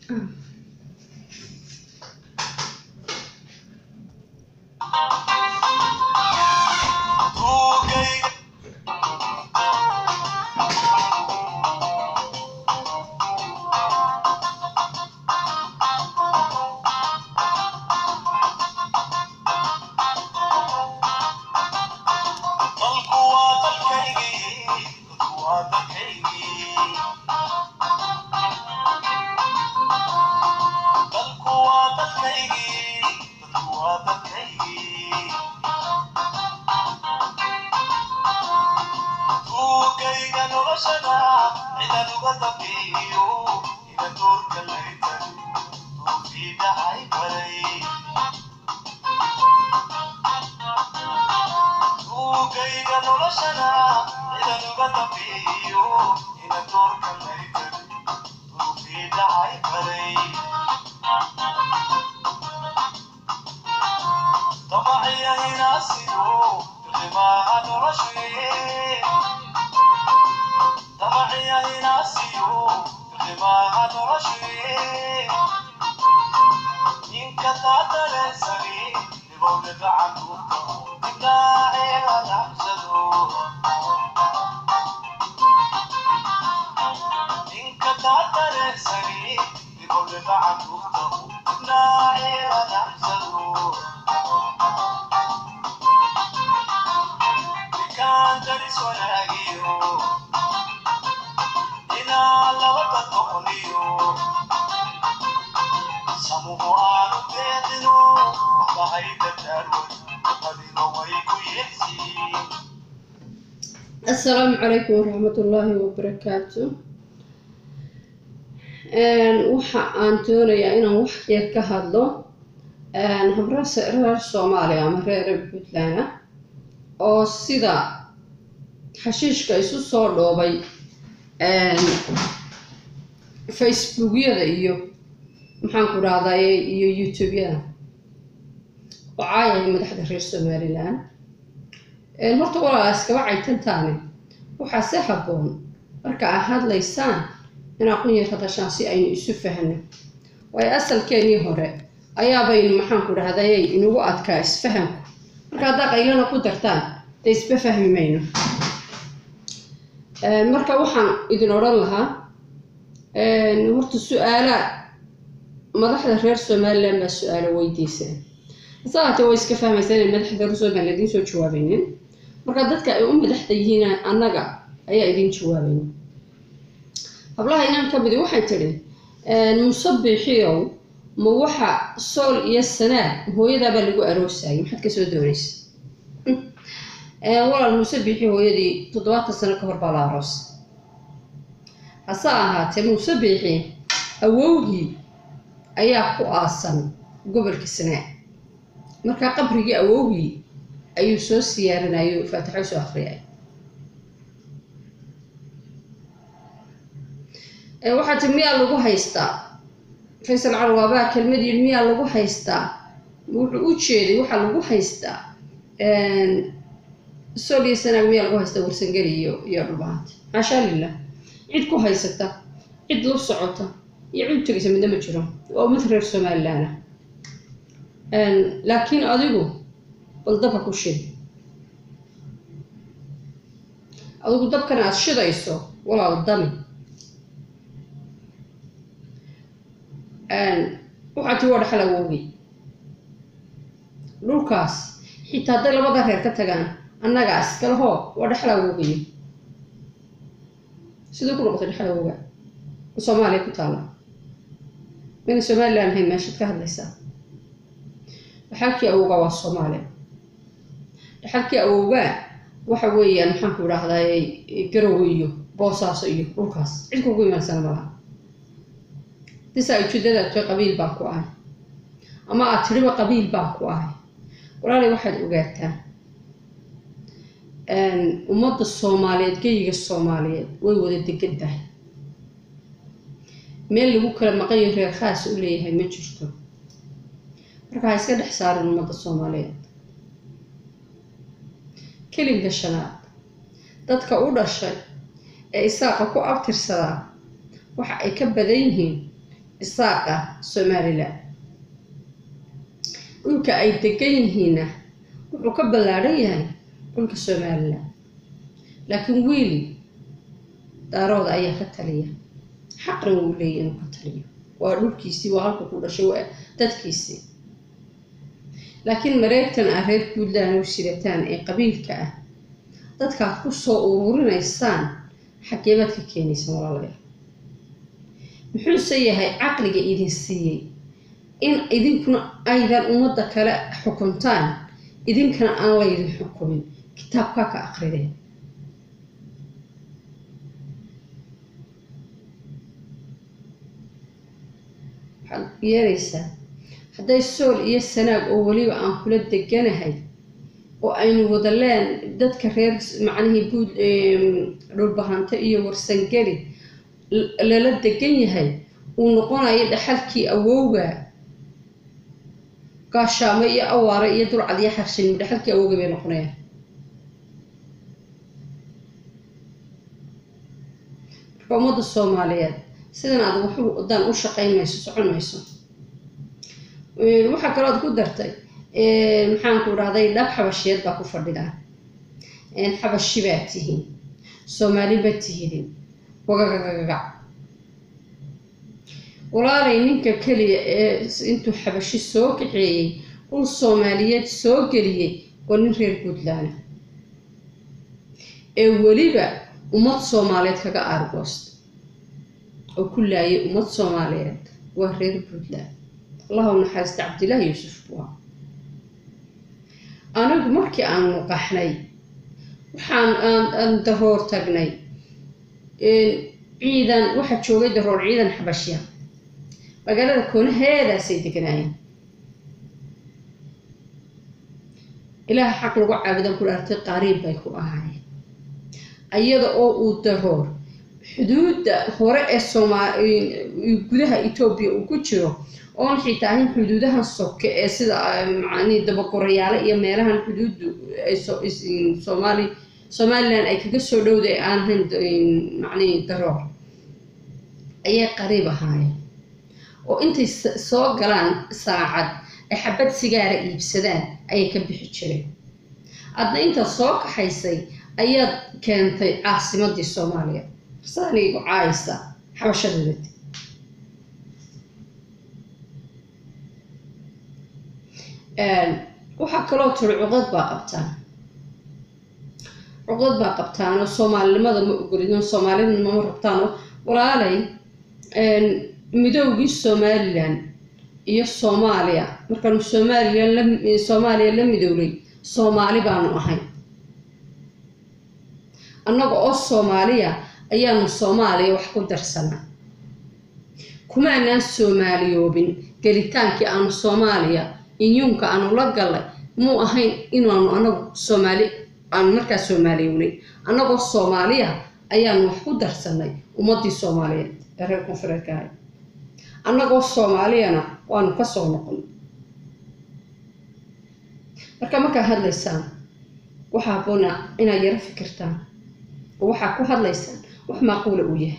asalaamu calaykum waraxmat ullaahi wabarakaatu waxa aan doonayaa inaan wax yar ka hadlo habrase reer soomaaliya ama reer puntland ah oo sida xashiishka isu soo dhoobay facebookyada iyo maxaanku dhahday iyo youtube-yada oo caayaya madaxda reer somalilan horta walaalaa iskaba caytantaane waxaa si habboon marka aad hadlaysaan inaad qun yar hadashaan si aynu isu fahno waayo asalkeenii hore ayaabaynu maxaanku dhahday inugu adkaa isfahamku marka haddaa qaylana ku dartaan dee isba fahmi mayno marka waxaan idin odhan lahaa horta su-aala madaxda reer somalilan baa su-aalo weydiiseen saate way iska fahmaysaa inay madaxda reer somalilan idiin soo jawaabaynin marka dadka ay u madaxda yihiin annaga ayaa idin jawaabayna hablaha inaan ka midi waxay tidhi musabixiyow ma waxa sool iyo sanaad hooyadaabaa lagu aroosayay maxaad kasoo doonaysa walaal musabixi hooyadii toddobaatan sano ka hor baa la aroos hase ahaatee musabixi awowgii ayaa ku aasan gobolka sanaad markaa qabrigii awowgii ayuu soo siyaarinayo faatixo soo akriyay waxaa ti miyaa lagu haystaa faysal carwaabaa kelmad yidhi miyaa lagu haystaa wuxuu u jeeday waxaa lagu haystaa sool iyo sanaag miyaa lagu haystaa warsangeli iyo iyo dhubaanta maashaa lilah cid ku haysata cid la socota iyo cid tegaysa midna ma jiro waa ummad reer somalilan ah laakiin adigu bal dabka ku shid adigu dabkan aada shidayso walaal dami waxaa tii waa dhaxal awowgay dhulkaas xitaa hadday labada reer ka tagaan annagaas kale hoo waa dhaxal awowgayo siduu ku noqotay dhaxal awowga soomaaliya ku taalla mayna somalilan ahayn meeshaad ka hadlaysaa dhaxalkii awowgaa waa soomaaliya dhaxalkii awowgaa waxa weeyaan maxaanku idhaahdaay garowe iyo boosaaso iyo dhulkaas cid kugu imaansana malaha disaa ujeedadaad tay qabiil baan ku ahay ama aad tiriba qabiil baan ku ahay walaalay waxaad ogaataa ummadda soomaaliyeed geyiga soomaaliyeed way wada degan tahay meel lagu kala maqanyo reer khaas u leeyahay ma jirto marka ha iska dhex saarin ummadda soomaaliyeed kelinka shanaad dadka u dhashay ee isaaqa ku abtirsadaa waxa ay ka badan yihiin isaaqa somalilan dhulka ay degan yihiinna wuxuu ka ballaadhan yahay dhulka somalilan laakiin wiil daarooda ayaa ka taliya xaqna wuu leeya inuu ka taliyo waa dhulkiisii waa halka ku dhashay waa dadkiisii laakiin mareegtan ah reer puntland u sirataan ee qabiilka ah dadkaad ku soo ururinaysaan xageebaad ka keenaysan walaalayaal muxuuse yahay caqliga idin siiyey in idinkuna aydan ummadda kale xukuntaan idinkana aan laydin xukumin kitaabkaa ka aqrideen waxaad yeelaysaa hadday sool iyo sanaag oo weliba aan kula deganahay oo aynu wada leen dadka reer macnihii buud dhulbahanto iyo warsangeli lala degan yahay uu noqonayo dhaxalkii awowga gaashaamo iyo awaare iyo dulcad iyo xarshin dhaxalkii awowga bay noqonayaan marka ummadda soomaaliyeed sidan aad waxu wadaan u shaqayn mayso socon mayso waxaa kaloo ad ku dartay maxaanku dhahday dhab xabashiyeed baa ku fadhidaan xabashi baa tihiin soomaali ma tihidin wagagagagac walaalay ninka keliya ee intuu xabashi soo kaxeeyey dhul soomaaliyeed soo geliyey waa nin reer puntland ee weliba ummad soomaaliyeed kaga aargoosta oo ku laayay ummad soomaaliyeed waa reer puntland allahu naxariista cabdillaahi yuusuf bua anigu markii aanu qaxnay waxaan aan daroor tagnay ciidan waxaa joogay daroor ciidan xabashya magaalada koonaheedaasay deganaayeen ilaah xaq lagu caabudan ku dhaartay qariib bay ku ahaayeen iyada oo uu daroor xuduudda hore ee somaa gudaha etoobiya uu ku jiro oon xitaa ahayn xuduudahan soke ee sida macanii dabagorayaale iyo meelahan xuduuddu somaali somalilan ay kaga soo dhowda ee aan ahayn macnii daroor ayay qariib ahaayeen oo intay soo galaan saacad ay xabad sigaara iibsadaan ayay ka bixi jireen adna intaad soo kaxaysay ayaad keentay caasimadii soomaaliya saanigu caaysa xabashadadati waxaa kaloo tiri cuqdad baa qabtaan cuqdad baa qabtaan oo soomaalinimada ma ogolidin soomaalinima ma rabtaanoo walaalay midoogii somalilan iyo soomaaliya markaanu somalilan la soomaaliya la midownay soomaali baanu ahay annaga oo soomaaliya ayaanu soomaaliya wax ku darsanaa kumaanaan soomaaliyoobin gelitaankii aanu soomaaliya inyuunka aanu la gallay muu ahayn inaanu anagu soomaali aanu markaa soomaaliyownay annagoo soomaaliya ayaanu wax ku darsanay ummadii soomaaliyeed ee reer koonfureedka ahay annagoo soomaaliyana waanu ka soo noqon marka markaa hadlaysaan waxaa haboona inaad yaro fikirtaan oo waxaa ku hadlaysaan wax maaquula uu yahay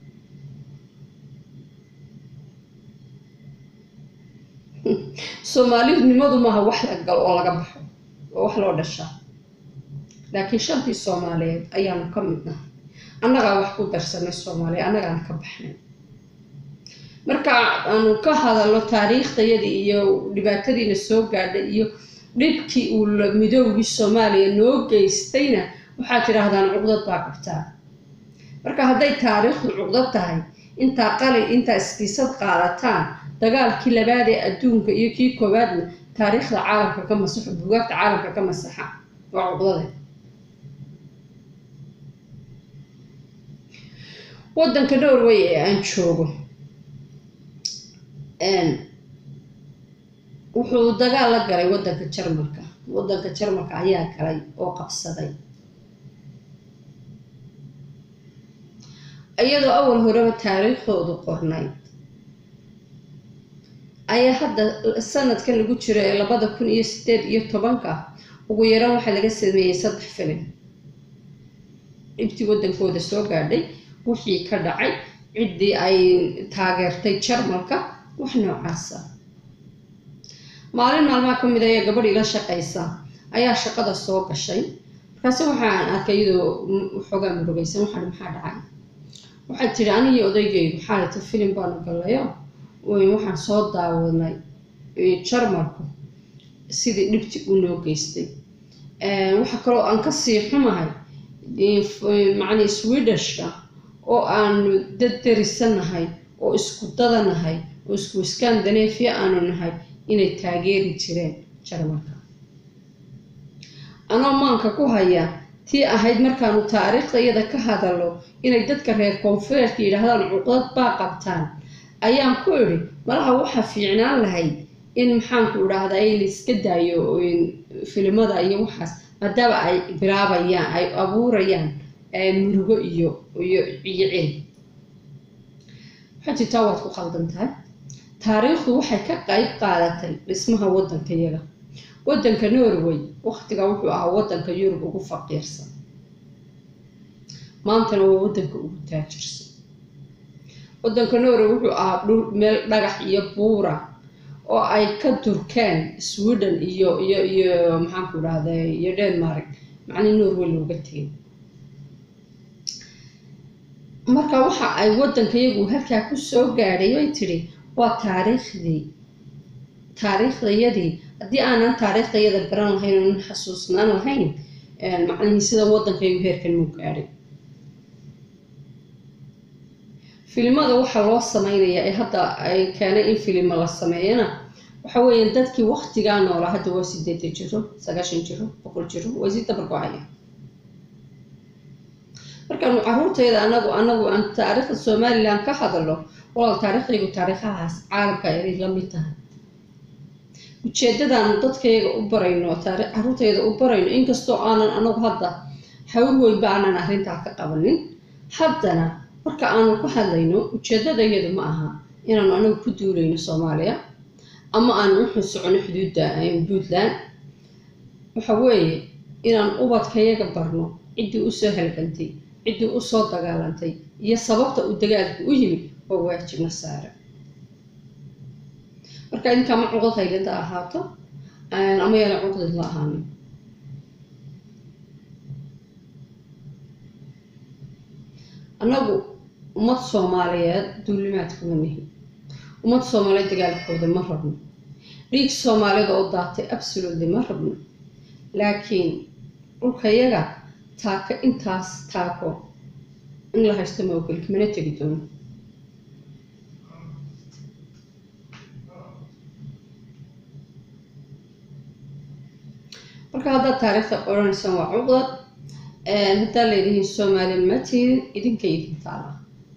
soomaalinimadu maaha wax la galo oo laga baxo oo wax loo dhashaa laakiin shantii soomaaliyeed ayaanu ka midnahay annagaa wax ku darsanay soomaaliya annagaana ka baxnay marka aanu ka hadalno taariikhdayadii iyo dhibaatadiina soo gaadhay iyo dhibkii uu midoogii soomaaliya noo geystayna waxaad tidhaahdaan cuqdad baa qabtaa marka hadday taariikhdu cuqdad tahay intaa qalin intaa iskiisad qaadataan dagaalkii labaad ee adduunka iyo kii koowaadna taariikhda caalamka ka masaxo bugaagta caalamka ka masaxa waa cuqdade waddanka norway ee aan joogo wuxuu dagaal la galay waddanka jarmalka waddanka jarmalka ayaa galay oo qabsaday iyadoo awal horeba taariikhdoodu qornayd ayaa hadda sanadkan lagu jiro ee labada kun iyo sideed iyo tobanka ugu yaraan waxaa laga sameeyey saddex filim dhibtii waddankooda soo gaadhay wixii ka dhacay ciddii ay taageertay jarmalka wax noocaasa maalin maalmaha ka mid a ee gabadh ila shaqaysa ayaa shaqada soo gashay markaasi waxaan arkay iyadoo xoogaa murugaysan waxaan maxaa dhacay waxay tidhi anigii odaygaygu xaalata filim baanu gallayo waxaan soo daawanay jarmalku sidii dhibti u noo geystay waxaa kaloo aan kasii xumahay macnii swedishka oo aanu dad darisanahay oo isku dadanahay oo isku iskandaneefya aanu nahay inay taageeri jireen jarmalka anoo maanka ku haya tii ahayd markaanu taariikhda iyada ka hadalno inay dadka reer koonfureedka yidhaahdaan cuqdad baa qabtaan ayaan ku idhi malaha waxaa fiicnaan lahayd in maxaanku idhaahdaa ay la iska daayo filimada iyo waxaas maadaama ay bilaabayaan ay abuurayaan murugo iyo iyo iyo cil waxay jirtaa waad ku qaldan tahay taariikhdu waxay ka qayb qaadatay dhismaha waddanka yaga waddanka norway waktiga wuxuu ahaa waddanka yurub ugu faqiirsan maantana waa waddanka ugu taajirsan waddanka norway wuxuu ahaa dhul meel dhagax iyo buura oo ay ka durkeen sweden iyo iyo iyo maxaanku idhahda iyo denmark macnii norway looga tegay marka waxa ay waddanka iyagu halkaa ku soo gaadhay bay tidhi waa taariikhdii taariikhdayadii haddii aanan taariikhdayada baran lahayn oonan xasuusnaan lahayn macnihii sida waddankaygu heerkan muu gaadhay filimada waxaa loo sameynayaa ee hadda ay keenay in filimo la sameeyana waxa weeyaan dadkii waktigaa noolaa hadda waa sideetan jiro sagaashan jiro boqol jiro way sii dabargo-aya markaanu caruurtayda anagu anagu aan taariikhda somalilan ka hadalno walaal taariikhdaygu taariikhahaas caalamka ay la mid tahay ujeedadaanu dadkayaga u barayno caruurtayda u barayno inkastoo aanan anagu hadda hawl weynba aanan arrintaa ka qabanin haddana marka aanu ka hadlayno ujeedadayadu ma aha inaanu anagu ku duulayno soomaaliya ama aanu u socono xuduudda puntland waxa weeye inaan ubadkayaga barno ciddii usoo halgantay ciddii usoo dagaalantay iyo sababta uu dagaalku u yimid oo waajibna saara marka idinkaa ma cuqdad haylada ahaato ama yaana cuqdad la ahaanin annagu ummad soomaaliyeed duulimaadkuma nihi ummad soomaaliyeed dagaalkooda ma rabno dhiig soomaaliyed oo daatay absolutely ma rabno laakiin dhulkayaga taako intaas taako in la haysto ma ogoli mana tegi doono marka haddaad taariikhda odhanaysaan waa cuqdad haddaa leedihiin soomaali ma tiidin idinka idin taala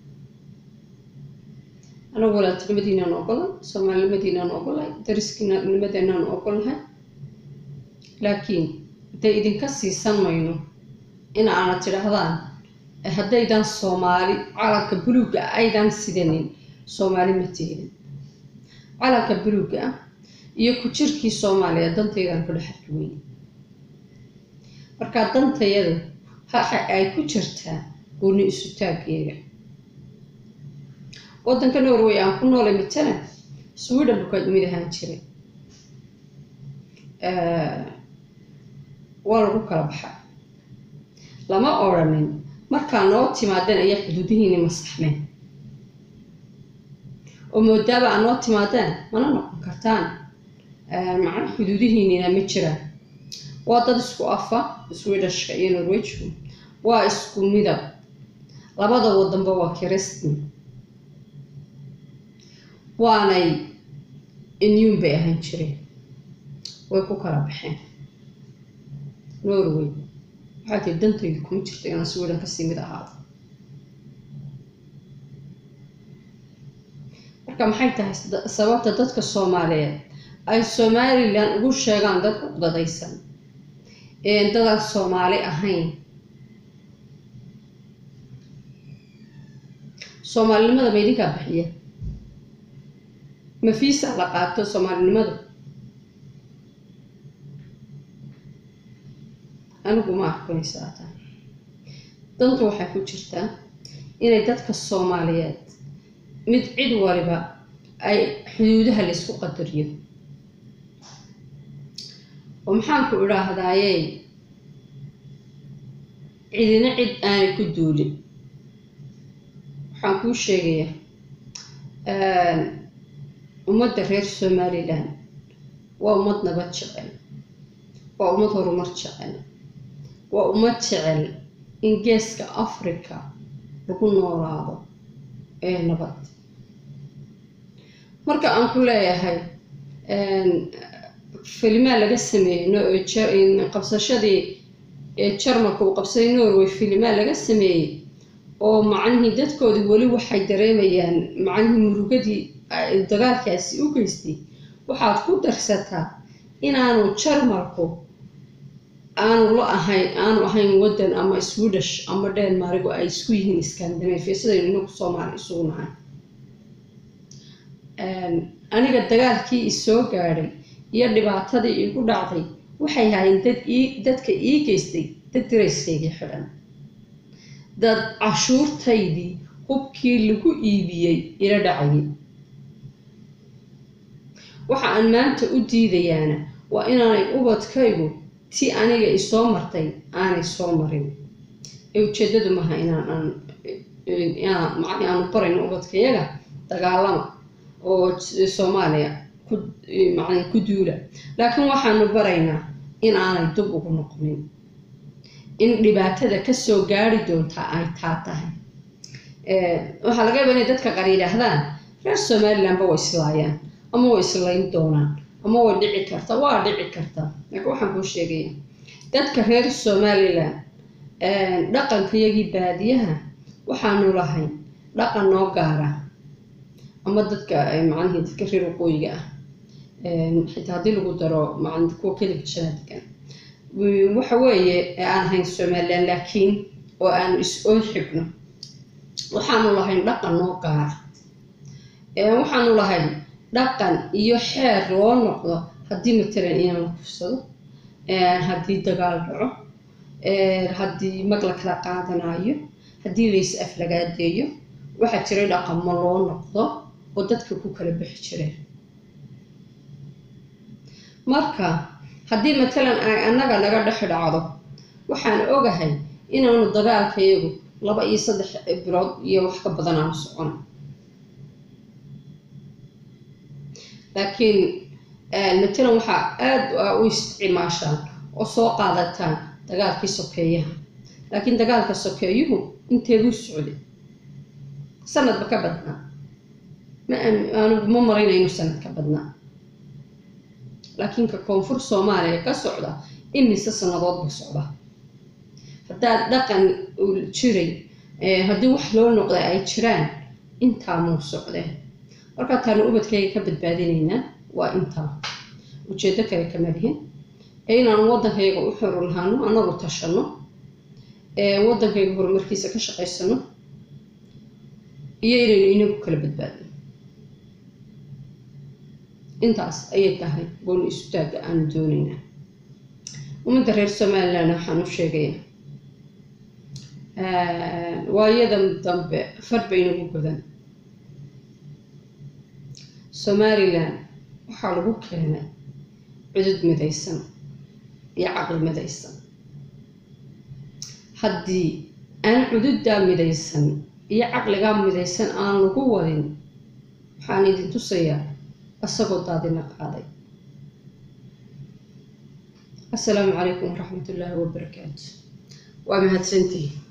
anagu walaaltinimadiinaan ogolay soomaalinimadiinaan ogolay dariskinimadeenaan ogolnahay laakiin dee idinka siisan mayno in aanad tidhaahdaan haddaydan soomaali calanka buluugga aydan sidanin soomaali ma tiidin calanka buluugga ah iyo ku jirkii soomaaliya dantaydaan ku dhex arki weyn markaa dantayadu waxa ay ku jirtaa gooni isu taaggeega waddanka norway aan ku noolay matala sweden bukaad mid ahaan jiray waa lagu kala baxa lama odrhanin markaa noo timaadeen ayaa xuduudihiini masaxmeen oo moodaaba aad noo timaadeen mana noqon kartaan macna xuduudihiinina ma jiraan waa dad isku afa swedishka iyo norwejku waa isku midab labada wadanba waa kiristan waanay inyuun bay ahaan jireen way ku kala baxeen norway waxaa tiri dantaydu kuma jirto inaan sweden kasii mid ahaado marka maxay tahay sababta dadka soomaaliyeed ay somalilan ugu sheegaan dad uqdadaysan dadaan soomaali ahayn soomaalinimada ma idinkaa bixiya ma fiisa la qaato soomaalinimada anigu ma arkanaysaata dantu waxay ku jirtaa inay dadka soomaaliyeed mid cid waliba ay xuduudaha laysku qadariyo oo maxaanku idhaahdayey cidina cid aanay ku duulin waxaan kuu sheegayaa ummadda reer somalilan waa ummad nabad jecel waa ummad horumar jecel waa ummad jecel in geeska africa lagu noolaado ee nabad marka aan ku leeyahay filimaa laga sameeyey qabsashadii jarmalka uu qabsaday norway filimaa laga sameeyey oo macnihii dadkoodii weli waxay dareemayaan macnihii murugadii dagaalkaasi u geystay waxaad ku darsataa inaanu jarmalku aanu la ahayn aanu ahayn waddan ama swedish ama denmargo ay isku yihiin scandinavia sidaynu inagu soomaali isugu nahay aniga dagaalkii isoo gaadhay iyo dhibaatadii igu dhacday waxay haayeen dad ii dadka ii geystay dad darayskaygii xidhan dad cashuurtaydii hubkii lagu iibiyey ila dhacayay waxa aan maanta u diidayaana waa inaanay ubadkaygu ti aniga isoo martay aanay soo marin ee ujeedadu maaha inaan aanu barayno ubadkayaga dagaalama oo soomaaliya ku macna ku duula laakiin waxaanu baraynaa in aanay dub ugu noqonin in dhibaatada kasoo gaari doontaa ay taa tahay waxaa laga yaba inay dadka qaar yidhaahdaan reer somalilandba way islaayaan ama way islayn doonaan ama way dhici karta waa dhici karta laakiin waxaan kuu sheegaya dadka reer somaliland dhaqankayagii baadiyaha waxaanu lahayn dhaqan noo gaara ama dadka macnihii dadka reer waqooyiga ah xitaa haddii lagu daro man kuwa kelibka shanaadkan waxa weeye aan ahayn somaliland laakiin oo aanu is-ool xigno waxaanu lahayn dhaqan noo gaara waxaanu lahayn dhaqan iyo xeer loo noqdo haddii matalan inaan la kufsado haddii dagaal dhaco haddii mag la kala qaadanayo haddii lays aflagaadeeyo waxaa jiray dhaqamo loo noqdo oo dadka ku kala bixi jireen marka haddii matalan ay annaga naga dhex dhacdo waxaan ogahay inaanu dagaalkayagu laba iyo saddex bilood iyo wax ka badan aanu socon laakiin matalan waxaa aada u isticmaashaan oo soo qaadataan dagaalkii sokeeyaha laakiin dagaalka sokeeyuhu inteeduu socday sanadba ka badnaa maanigu ma marayna sanad ka badnaa laakiin ka koonfur soomaaliya ka socda imise sanadoodba socda haddaad dhaqan jiray haddii wax loo noqda ay jiraan intaa muu socdeen markaa taanu ubadkayga ka badbaadinaynaa waa intaa ujeeddo kale kama lihin ee inaanu waddankayga u xoro lahaano annagu tashanno waddankayga horumarkiisa ka shaqaysano iyo inaynu inagu kala badbaadno intaas ayay tahay gooni isutaagga aanu doonaynaa ummadda reer somaliland waxaan u sheegayaa waayadan dambe far baynagu godan somalilan waxaa lagu keenay cudud midaysan iyo caqli midaysan haddii aan cududdaa midaysan iyo caqligaa midaysan aan lagu wadin waxaan idin tusayaa isagoo daadina qaaday assalaamu calaykum waraxmat ullaahi wabarakaatu waa mahadsantihi